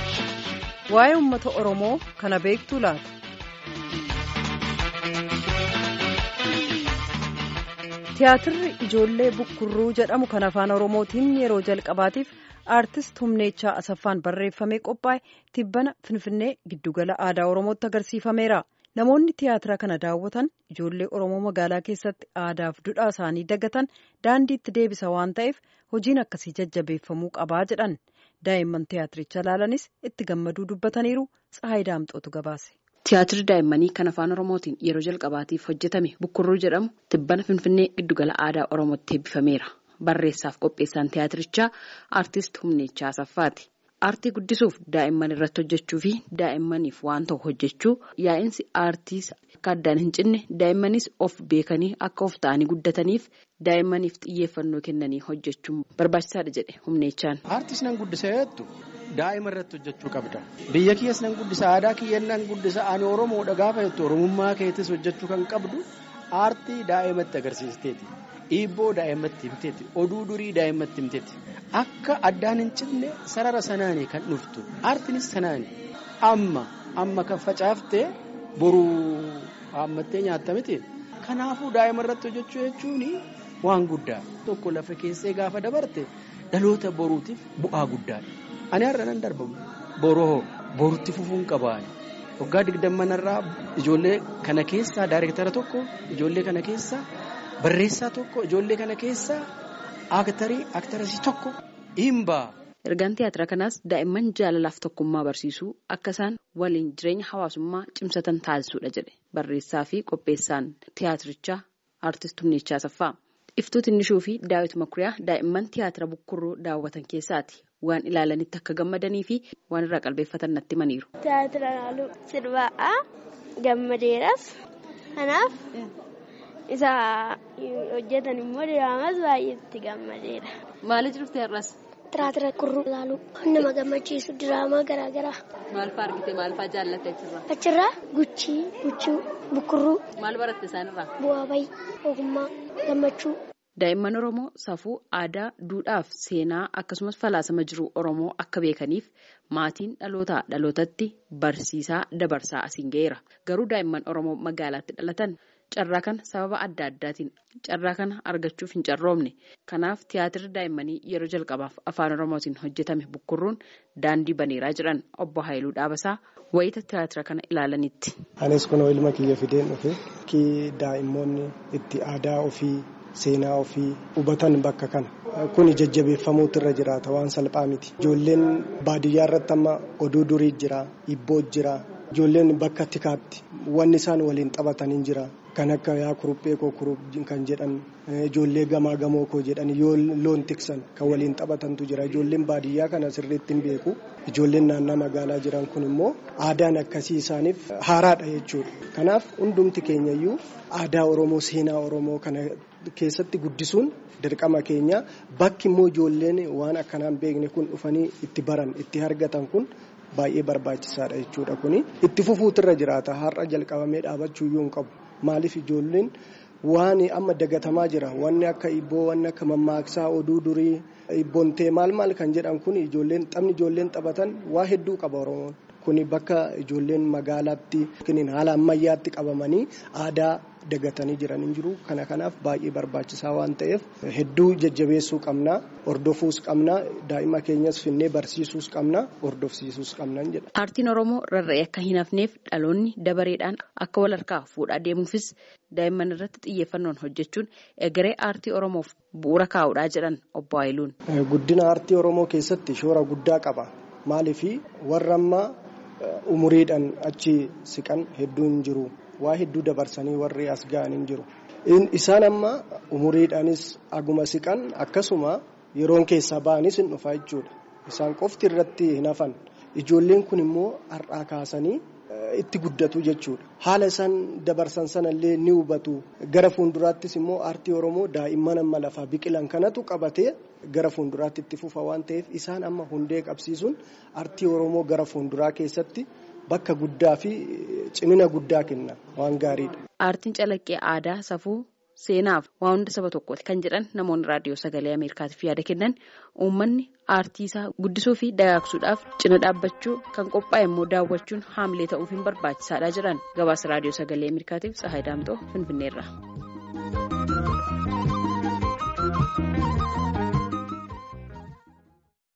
Waa'ee uummata Oromoo kana beektuu laata? Tiyaatirri ijoollee bukkurruu jedhamu kan afaan Oromootiin yeroo jalqabaatiif aartist Humneechaa Asaffaan barreeffamee qophaa'e tibbana Finfinnee giddugala aadaa Oromootti agarsiifameera. Namoonni tiyaatira kana daawwatan ijoollee Oromoo magaalaa keessatti aadaaf duudhaa isaanii dagatan daandiitti deebisa waan ta'eef hojiin akkasii jajjabeeffamuu qabaa jedhan. Daa'imman tiyaatiricha ilaalanis itti gammaduu dubbataniiru. Tsahaay Daamxootu gabaase. Tiyaatirri daa'immanii kan afaan Oromootiin yeroo jalqabaatiif hojjetame Bukkurruu jedhamu tibbana Finfinnee giddugala aadaa Oromootti eebbifameera. Barreessaaf qopheessaan tiyaatirichaa aartist Humneechaa Asaffaati. Aartii guddisuuf daa'imman irratti hojjechuu fi daa'immaniif waan ta'u hojjechuu yaa'insi aartii akka addaan hin cinne daa'immanis of beekanii akka of ta'anii guddataniif daa'immaniif xiyyeeffannoo kennanii hojjechuun barbaachisaadha jedhe Humneechaan. Aartiis nan guddisa jettu daa'ima irratti hojjechuu qabda. Biyya kiyyas nan guddisa aadaa kiyya nan guddisa ani Oromoodha gaafa jettu Oromummaa keetis hojjechuu kan qabdu aartii daa'imatti agarsiisteeti. Dhiibboo daa'imatti himteeti. Oduu durii daa'imatti himteeti. Akka addaan hin cinne sarara sanaanii kan dhuftu. Aartiinis sanaani. Amma amma kan facaaftee boruu haammattee nyaatta miti. Kanaafuu daa'ima irratti hojjechuu jechuun waan guddaa. Tokko lafa keessee gaafa dabarte dhaloota boruutiif bu'aa guddaadha. Ani har'a nan darbamu. Boroo borutti fufuun qabaani. Waggaa digdammanarraa ijoollee kana keessaa daayirektara tokko ijoollee kana keessaa. Barreessaa tokko ijoollee kana keessaa aktarii aktarasii tokko himbaa. Ergaan tiyaatira kanaas daa'imman jaalalaaf tokkummaa barsiisuu akka isaan waliin jireenya hawaasummaa cimsatan taasisuudha jedhe barreessaa fi qopheessaan tiyaatirichaa aartist Humneechaa Asaffaa. Iftuu Tinnishuu fi Daawit Makuriyaa daa'imman tiyaatira bukkurruu daawwatan keessaati. Waan ilaalanitti akka gammadanii fi waan irraa qalbeeffatan natti himaniiru. Tiyaatira ilaaluu sirbaa'aa gammadeeras kanaaf. isa hojjetan immoo diraamas baay'eetti gammadeera. Maaliif dhufte har'as? Tiyaatira kurruu ilaaluu nama gammachiisu diraamaa garaagaraa. Maal fa'aa argite maal fa'aa jaallatte achirraa? Achirraa guchii, guchuu, bukkurruu. Maal baratte isaanirraa? Bu'aa bayii, ogummaa, gammachuu. Daa'imman Oromoo safuu aadaa, duudhaaf seenaa akkasumas falaasama jiru Oromoo akka beekaniif maatiin dhalootaa dhalootatti barsiisaa dabarsaa asiin ga'eera. Garuu daa'imman Oromoo magaalaatti dhalatan. Carraa kana sababa adda addaatiin carraa kana argachuuf hin carroomne kanaaf tiyaatirri daa'immanii yeroo jalqabaaf afaan oromootiin hojjetame bukkurruun daandii baneeraa jiran obbo Haayiluu Dhaabasaa wayita tiyaatira kana ilaalanitti. Anis kun ilma kiyya fideen dhufe ki daa'immoonni itti aadaa ofii seenaa ofii hubatan bakka kana kun jajjabeeffamuutu irra jiraata waan salphaa miti ijoolleen baadiyyaa irratti amma oduu durii jira hibboo jira. Ijoolleen bakka tikaatti wanni isaan waliin taphatanii jira. Kan akka yaa kuruphee koo kurup kan jedhan ijoollee gamaa gamoo koo jedhan yoo loon tiksan kan waliin taphatantu jira. Ijoolleen baadiyyaa kana sirriitti hin beeku. Ijoolleen naannoo magaalaa jiran kun immoo aadaan akkasii isaaniif haaraadha jechuudha. Kanaaf hundumti keenyayyuu aadaa Oromoo seenaa Oromoo kana keessatti guddisuun dirqama keenya bakki immoo ijoolleen waan akkanaan beekne kun dhufanii itti baran itti argatan kun. Baay'ee barbaachisaadha jechuudha kuni itti fufuutirra jiraata har'a jalqabamee dhaabachuu iyyuu hin qabu maaliif ijoolleen waan amma dagatamaa jira wanni akka hibboo wanni akka mammaaksaa oduu durii hibboontee maal maal kan jedhan kun ijoolleen taphni ijoolleen taphatan waa hedduu qaba oromoon kuni bakka ijoolleen magaalaatti haala ammayyaatti qabamanii aadaa. dagatanii jiran hin jiru kana kanaaf baay'ee barbaachisaa waan ta'eef hedduu jajjabeessuu qabna hordofuus qabna daa'ima keenyas finnee barsiisuus qabna hordofsiisuus qabna jedha. Aartiin Oromoo rarra'ee akka hin hafneef dhaloonni dabareedhaan akka wal harkaa fuudhaa deemuufis daa'imman irratti xiyyeeffannoon hojjechuun egeree aartii Oromoof bu'uura kaa'uudhaa jedhan obbo Haayiluun. Guddina aartii Oromoo keessatti shoora guddaa qaba maaliif warra ammaa umuriidhaan achi siqan hedduun jiru. waa hedduu dabarsanii warri as ga'an hin jiru. Isaan amma umuriidhaanis aguma siqan akkasuma yeroon keessaa ba'anis hin dhufa jechuudha. Isaan qofti irratti hin hafan. Ijoolleen kun immoo har'aa kaasanii itti guddatu jechuudha. Haala isaan dabarsan sanallee ni hubatu. Gara fuulduraattis immoo aartii Oromoo daa'imman amma lafaa biqilan kanatu qabatee gara fuulduraatti itti fufa waan ta'eef isaan amma hundee qabsiisuun aartii Oromoo gara fuulduraa keessatti. Bakka guddaa fi cimina guddaa kenna waan gaariidha. Aartiin calaqqee aadaa safuu seenaaf waa hunda saba tokkooti kan jedhan namoonni raadiyoo sagalee Ameerikaatiif yaada kennan uummanni aartii isaa guddisuu fi dagaagsuudhaaf cina dhaabbachuu kan qophaa'e immoo daawwachuun haamilee ta'uuf hin barbaachisaadha jedhan gabaasa raadiyoo sagalee Ameerikaatiif Tsahaay Daamtoo Finfinneerra.